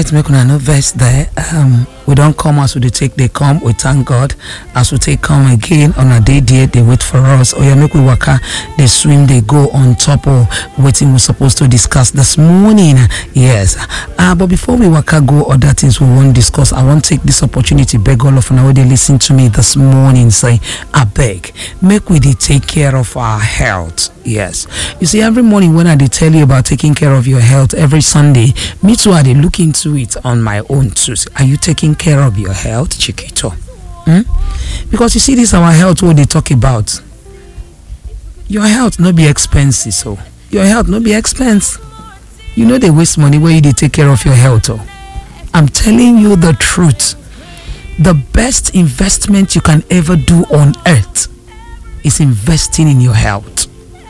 right make una no vex there um, we don come as we dey take dey come we thank god as we take come again una dey there dey wait for us oya make we waka dey swim dey go on top of wetin we suppose to discuss this morning yes uh, but before we waka go other things we wan discuss i wan take this opportunity beg all of una wey dey lis ten to me this morning say abeg make we dey take care of our health yes you see every morning when i dey tell you about taking care of your health every sunday me too i dey look into it on my own too are you taking care of your health chiquito hmm? because you see this our health wey dey talk about your health no be expensive so your health no be expense you no dey waste money wey you dey take care of your health oh i'm telling you the truth the best investment you can ever do on earth is investing in your health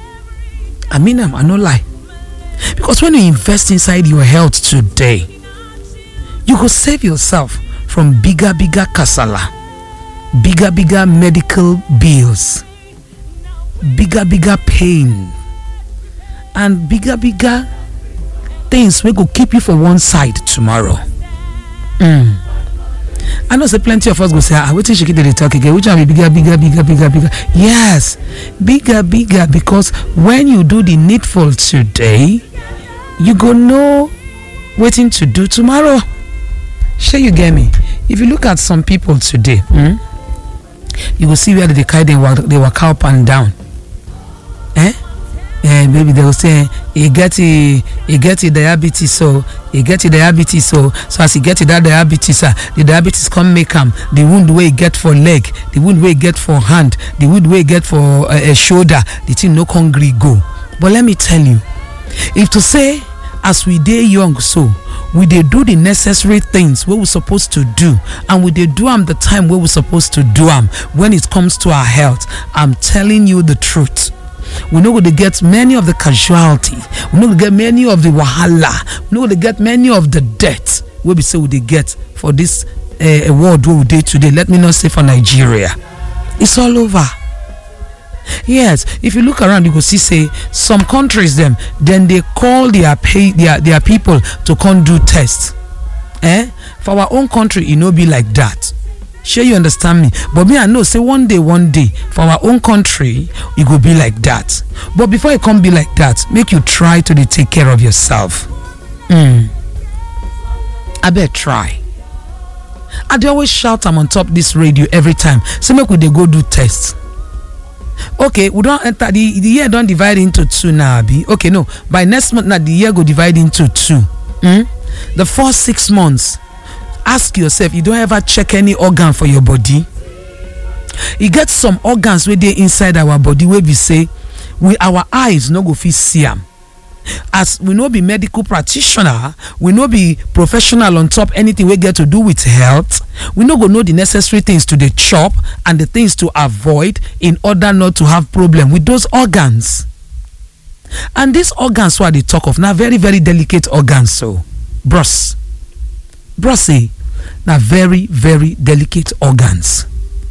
i mean am i no lie because when you invest inside your health today you go save yourself from bigger bigger kasala bigger bigger medical bills bigger bigger pain and bigger bigger things wey go keep you for one side tomorrow mm. i know say plenty of us go say ah wetin shekide dey talk again which one be bigger bigger bigger bigger bigger yes bigger bigger because when you do the needful today you go know wetin to do tomorrow shey you get me if you look at some people today hmm, you go see where they dey carry dey waka up and down eh eh maybe they go say e get e e get e diabetes so e get e diabetes so so as e get e that diabetes ah the diabetes come make am the wound wey e get for leg the wound wey e get for hand the wound wey e get for shoulder the thing no come gree go but let me tell you if to say as we dey young so we dey do the necessary things wey we suppose to do and we dey do am the time wey we suppose to do am when it comes to our health i'm telling you the truth we no go dey get many of the casualty we no go get many of the wahala we no go dey get many of the death wey be say we dey get for dis world wey we dey today let me not say for nigeria it's all over yes if you look around you go see say some countries dem dem dey call their their people to come do test eh for our own country e no be like dat shey you understand me but me i know say one day one day for our own country e go be like dat but before e come be like dat make you try to dey take care of yourself hmm abeg try i dey always shout am on top dis radio every time say make we dey go do test okay we don enter the the year don divide into two now abi okay no by next month na the year go divide into two hmm the first six months ask yourself you don ever check any organ for your body e get some organs wey dey inside our body wey be say we our eyes no go fit see am as we no be medical practitioner we no be professional on top anything wey get to do with health we no go know the necessary things to dey chop and the things to avoid in order not to have problem with those organs and these organs wey i dey talk of na very very delicate organs so bros bros eh na very very delicate organs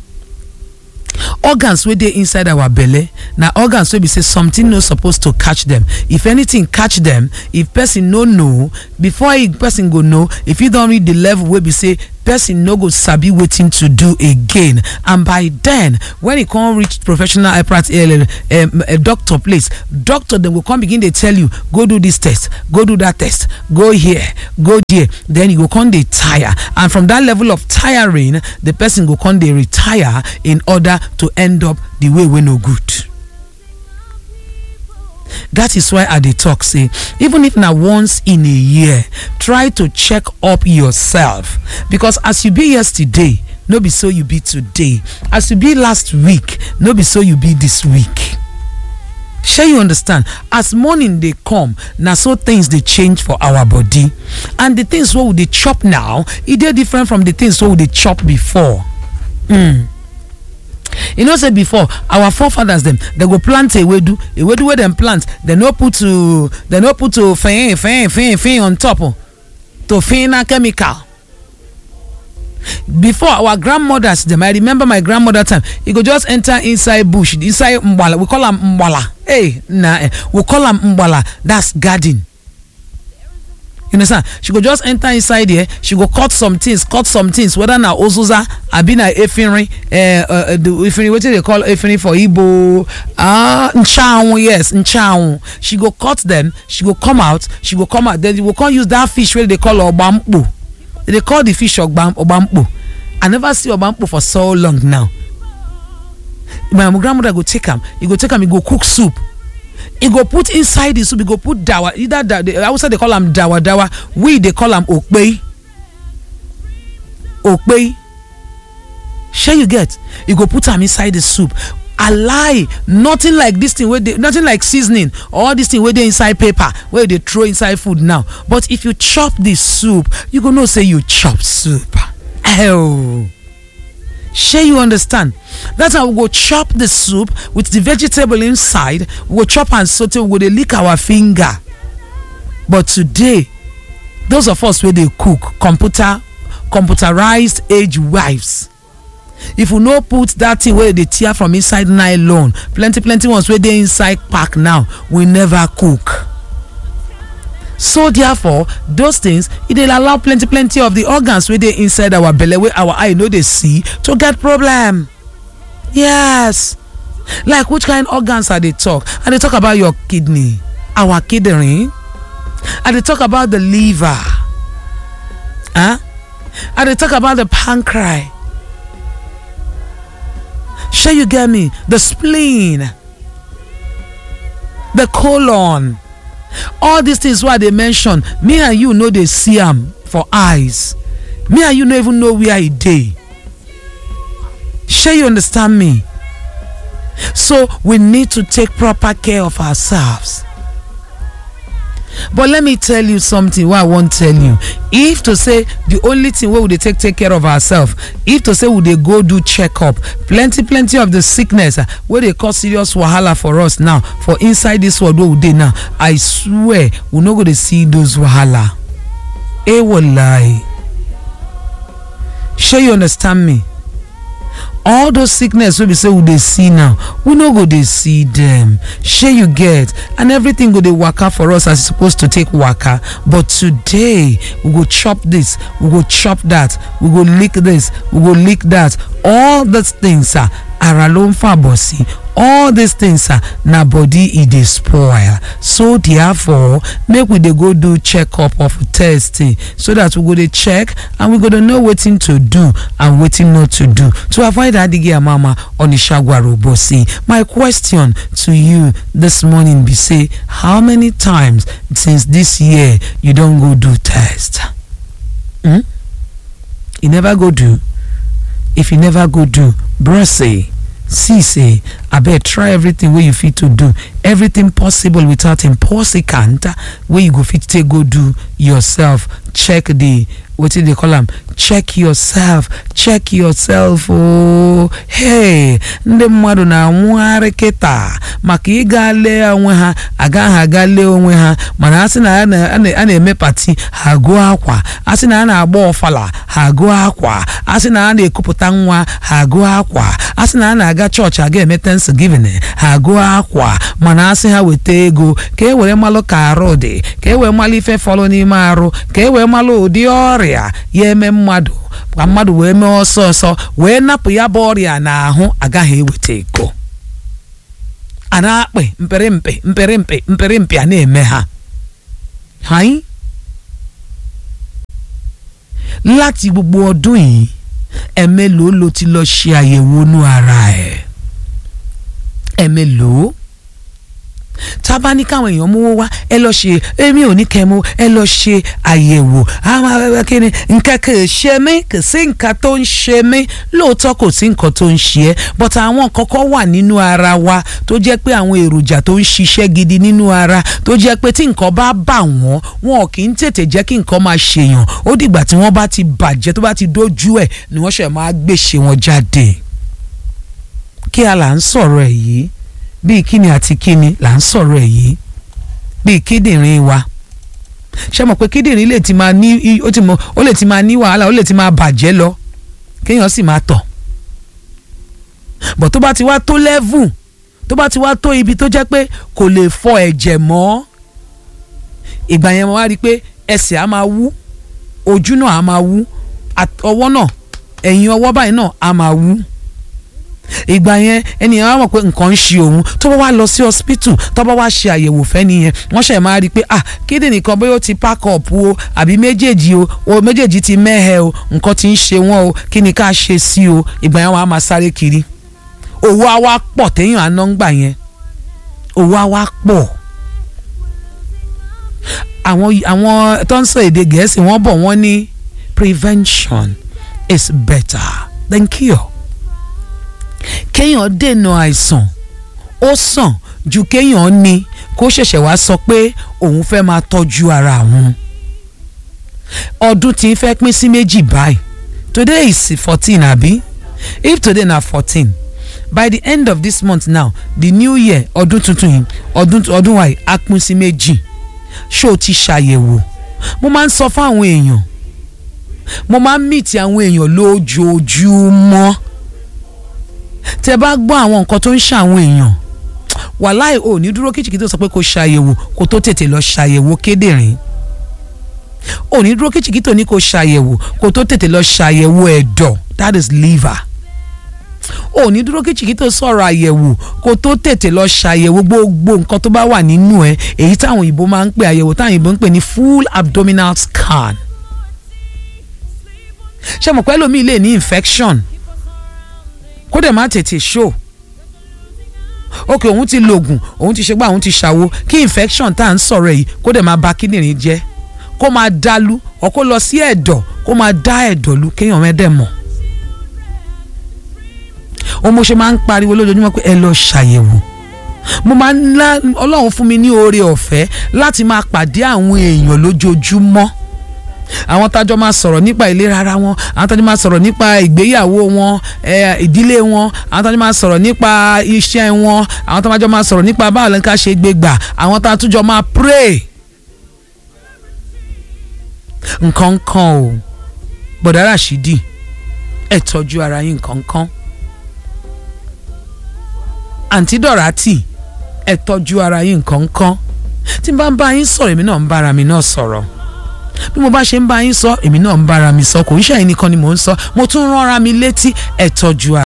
organs wey dey inside our belle na organs wey be say something no suppose to catch dem if anything catch dem if person no know before person go know if e don reach the level wey be say person no go sabi wetin to do again and by then when e come reach professional doctor place doctor dem go come begin dey tell you go do this test go do that test go here go there then you go come dey tire and from that level of tiring the person go come dey retire in order to end up the way wey no good that is why i dey talk say even if na once in a year try to check up yourself because as you be yesterday no be so you be today as you be last week no be so you be this week shey you understand as morning dey come na so things dey change for our body and the things wey we dey chop now e dey different from the things wey we dey chop before mm. you know say before our forefathers dem dem go plant ewedu ewedu wey dem plant dem no put to dem no put to fin fin fin fin on top to fin na chemical before our grandmothers dem i remember my grandmother time e go just enter inside bush inside mgbala we call am mgbala hey na we call am mgbala that's garden you understand she go just enter inside there she go cut some things cut some things whether na ozuza abi na efinrin uh, uh, the efinrin wetin dey call efinrin for igbo ah nchanwu yes nchanwu she go cut them she go come out she go come out then you go come use that fish wey dey call ogbampo they dey call the fish ogbam ogbampo i never see ogbampo for so long now my grandmother go take am e go take am e go cook soup e go put inside the soup e go put dawa either da the hausa dey call am dawa dawa we dey call am okpei okpei shey you get e go put am inside the soup lie nothing like this thing wey dey nothing like seasoning or this thing wey dey inside paper wey you dey throw inside food now but if you chop the soup you go know say you chop soup oh shey you understand that's how we go chop the soup with the vegetable inside we go chop am sotey we go dey lick our finger but today those of us wey dey cook computer computerized age wives if we no put that thing wey dey tear from inside nylon plenty plenty ones wey dey inside pack now we never cook so therefore those things e dey allow plenty plenty of the organs wey dey inside our belle wey our eye no dey see to get problem yes like which kind organs i dey talk i dey talk about your kidney our kidney i dey talk about the liver huh? i dey talk about the pancreas shey you get me the spleen the colon all these things wey i dey mention me and you no dey see am for eyes me and you no even know where e dey shey you understand me so we need to take proper care of ourselves but let me tell you something wey i wan tell you if to say the only thing wey we dey take take care of ourselves if to say we dey go do checkup plenty plenty of the sickness wey dey cause serious wahala for us now for inside this world wey we dey now i swear we no go dey see those wahala ewolai shey you understand me all those sickness wey be say we dey see now we no go dey see dem shey you get and everything go dey waka for us as e suppose to take waka but today we go chop this we go chop that we go lick this we go lick that all those things ah ara ló ń fàbọ̀ sí all these things ah na body e dey spoil so therefore make we dey go do check up of testing so that we go dey check and we go dey know wetin to do and wetin not to do to avoid adige amama onisagwarobosi my question to you this morning be say how many times since this year you don go do test hmm? you never go do if you never go do bro say see say abeg try everything wey you fit to do everything possible without impossible wey you go fit take go do yourself check the wetin dey call am check yourself check yourself ooo hey ndị mmadụ na-anwụgharị kịta maka ịga lee onwe ha agaghị aga lee onwe ha mana asị na a na-eme pati ha gụọ akwa asị na a na-agba ọfala ha gụọ akwa asị na a na-ekupụta nwa ha gụọ akwa asị na a na-aga chọọchị aga eme thanksgiving ha gụọ akwa mana asị ha weta ego ka e were malụ ka arụ dị ka e wee malụ ife fọlụ n'ime arụ ka e wee malụ ụdị ọrịa ya eme mmadụ ka mmadụ wee mee ọsọ ọsọ wee napụ ya bụ ọrịa n'ahụ agaghị eweta ego a na-akpị mpịrịmpị mpịrịmpị mpịrịmpị a na-eme ha hayi láti gbogbo ọdún yìí ẹ̀mélòó ló ti lọ ṣe àyẹ̀wò inú ara ẹ̀ ẹ̀mélòó tá a bá ní káwọn èèyàn mówó wá ẹ lọ ṣe èmi ò ní kẹmu ẹ lọ ṣe àyẹ̀wò àwọn abẹ́rẹ́ kí ni nǹkan kò ṣe mí kò sí nǹkan tó ń ṣe mí lóòótọ́ kò sí nǹkan tó ń ṣe ẹ́ but àwọn kọ́kọ́ wà nínú ara wa tó jẹ́ pé àwọn èròjà tó ń ṣiṣẹ́ gidi nínú ara tó jẹ́ pé tí nǹkan bá bà wọ́n wọn kì í tètè jẹ́ kí nǹkan máa ṣèyàn ó dìgbà tí wọ́n bá ti bàjẹ́ tó bá ti dójú ẹ̀ ni wọ́n ṣẹ̀ máa gbèsè wọn jáde kí a là ń sọ̀rọ̀ ẹ̀ yìí bíi kíni àti kíni là ń sọ̀rọ̀ ẹ̀ yìí bíi kíndìnrín wa ṣé mọ̀ pé kíndìnrín lè ti máa ní ó ti mọ ó lè ti máa ní wàhálà ó lè ti máa bàjẹ́ lọ kéèyàn sì máa tọ̀ bọ̀ tó bá ti wá tó lẹ́vù tó bá ti wá tó ibi tó jẹ́ pé kò lè fọ ẹ̀jẹ̀ mọ́ ìgbà yẹn mo wá rí i pé ẹsẹ̀ á máa wú ojú náà á máa wú ọwọ́ náà ẹ̀yìn ọwọ́ báyìí náà á máa wú ìgbà yẹn ẹnìyàn wá mọ̀ pé nǹkan ń ṣe òun tó bá wá lọ sí hospital tó bá wá ṣe àyẹ̀wò fẹ́ nìyẹn wọ́n ṣẹ̀ máa rí i pé ah kíndìnrín kan bóyá ó ti pack up o àbí méjèèjì o o méjèèjì ti mẹ́hẹ̀ o nǹkan ti ń ṣe wọ́n o kí ni ká ṣe sí o ìgbà yẹn wọ́n á máa sáré kiri owó á wá pọ̀ téèyàn àná ń gbà yẹn owó á wá pọ̀ àwọn àwọn tó ń sọ èdè gẹ̀ẹ́sì wọ́n bọ̀ wọ́n ní prevention is better than cure kéèyàn dènà àìsàn ó sàn ju kéèyàn ní kó ṣẹ̀ṣẹ̀ wá sọ pé òun fẹ́ máa tọ́jú ara òun ọdún tí ń fẹ́ pín sí méjì báyìí today is fourteen àbí if today na fourteen by the end of this month now the new year ọdún tuntun yìí ọdún ọdún wa yìí á pín sí méjì ṣé o ti ṣàyẹ̀wò mo máa ń sọ fún àwọn èèyàn mo máa ń mìtì àwọn èèyàn lójoojúmọ́ tẹ bá gbọ́ àwọn nǹkan tó ń ṣàwọn èèyàn wàláì ò ní dúró kìchìkì tó sọ pé kó ṣàyẹ̀wò kó tó tètè lọ ṣàyẹ̀wò kédèrìn ò ní dúró kìchìkì tó ní kó ṣàyẹ̀wò kó tó tètè lọ ṣàyẹ̀wò ẹ̀dọ̀ that is liver ò ní dúró kìchìkì tó sọ̀rọ̀ àyẹ̀wò kó tó tètè lọ ṣàyẹ̀wò gbogbo nǹkan tó bá wà nínú ẹ èyí táwọn òyìnbó máa ń pè àyẹ̀wò táwọn òyìnbó ń pè ní full abdominal scan ṣé mo pẹ́ lómi lè ní infection kó dẹ̀ má tètè show ok òun ti lògùn òun ti ṣègbà òun ti ṣàwo kí infection tá à ń sọ̀rọ̀ yìí kó dẹ̀ máa ba kíndìnrín jẹ́ kó máa dàlú ọ kó lọ sí ẹ̀dọ̀ kó máa dá ẹ̀dọ̀ lu kéèyàn mẹ́dẹ̀ mọ̀ òun mo ṣe máa ń pariwo lójoojúmọ́ pé ẹ lọ ṣàyẹ̀wò mo máa ń lá ọlọ́run fún mi ní oore ọ̀fẹ́ láti máa pàdé àwọn èèyàn lójoojúmọ́ àwọn tájọ máa sọ̀rọ̀ nípa ìlera ara wọn àwọn tájọ máa sọ̀rọ̀ nípa ìgbéyàwó wọn ìdílé wọn àwọn tájọ máa sọ̀rọ̀ nípa iṣẹ́ wọn àwọn tájọ máa sọ̀rọ̀ nípa báwo lẹ́ka ṣe gbé gbà àwọn tájọ máa pray. nǹkan kan o bọ̀dá Ràṣídì ẹ tọ́jú ara yín nǹkan kan àǹtí Dọ̀rátì ẹ tọ́jú ara yín nǹkan kan tí n bá ń bá yín sọ̀rọ̀ èmi náà ń bára mi náà sọ̀rọ̀ bí mo bá ṣe ń bá yín sọ èmi náà ń bára mi sọ kò ń ṣàyìn nìkan ni mò ń sọ mo tún rán ara mi létí ẹ tọ́jú ara.